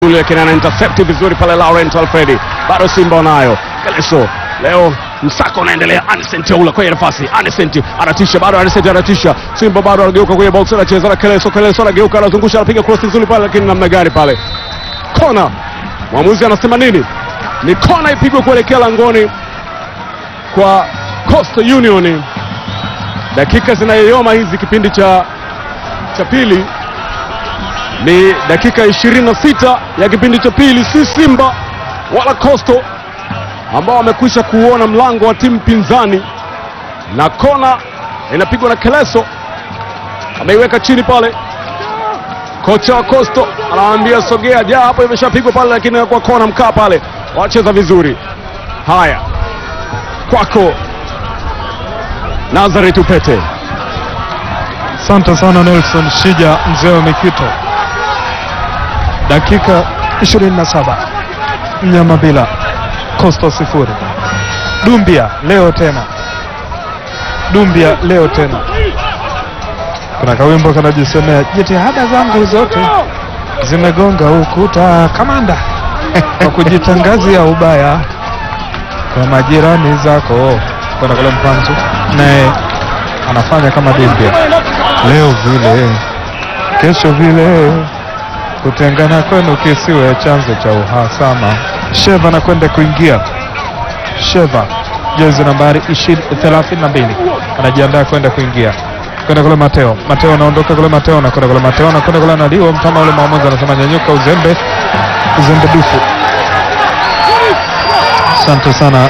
vizuri, lakini ana intercept vizuri pale Laurent Alfredi, bado Simba wanayo Keleso leo msako unaendelea. Anicent Teula kwenye nafasi, Anicent anatisha, bado Anicent anatisha. Simba bado anageuka kwenye box, anacheza na Keleso, Keleso anageuka, anazungusha, anapiga cross nzuri pale, lakini namna gani pale, kona. Mwamuzi anasema nini? Ni kona ipigwe kuelekea langoni kwa Coastal Union. Dakika zinayoyoma hizi kipindi cha cha pili ni dakika 26 ya kipindi cha pili, si Simba wala Coastal ambao wamekwisha kuuona mlango wa timu pinzani, na kona inapigwa na Keleso, ameiweka chini pale. Kocha wa Coastal anawaambia sogea, ja hapo, imeshapigwa pale, lakini kwa kona, mkaa pale, wacheza vizuri. Haya, kwako Nazareth Upete. Asante sana Nelson Shija, mzee wa Mikito. Dakika 27 mnyama bila Coastal sifuri. Dumbia leo tena, Dumbia leo tena. Kuna kawimbo kanajisemea, jitihada zangu zote zimegonga ukuta, kamanda, kwa kujitangazia ubaya kwa majirani zako. Kwenda kule Mpanzu naye anafanya kama Dumbia, leo vile kesho vile, kutengana kwenu kisiwe chanzo cha uhasama. Sheva anakwenda kuingia, Sheva jezi nambari 32 anajiandaa kwenda kuingia kwenda kule Mateo, Mateo anaondoka kule, Mateo anakwenda kule, Mateo anakwenda kule, analiwa mtama ule, mwamuzi anasema nyanyuka, uzembe, uzembe dufu. Asante sana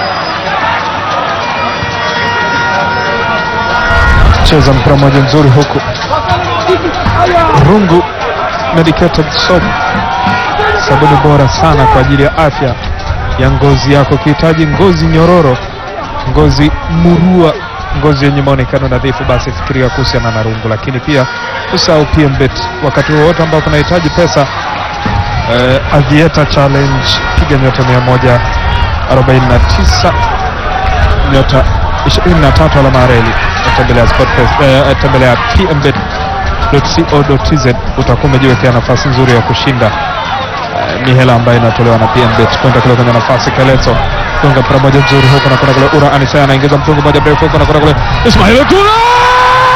cheza mpira mmoja mzuri huku Rungu medicated soap, sabuni bora sana kwa ajili ya afya ya ngozi yako. Ukihitaji ngozi nyororo, ngozi murua, ngozi yenye maonekano nadhifu, basi fikiria kuhusiana na Rungu. Lakini pia usahau PMBet wakati wowote ambao unahitaji pesa. Eh, Aviator Challenge, piga nyota 149 nyota 23 alama ya reli tembelea Sportpesa, eh, tembelea pmbet.co.tz utakuwa umejiwekea nafasi nzuri ya kushinda eh, ni hela ambayo inatolewa na PMBet kwenda kule kwenye nafasi Keleto gonga mpira moja nzuri huko na kwenda kule Ura Anisa anaingiza mtungu moja mrefu huko na kwenda kule Ismail Kula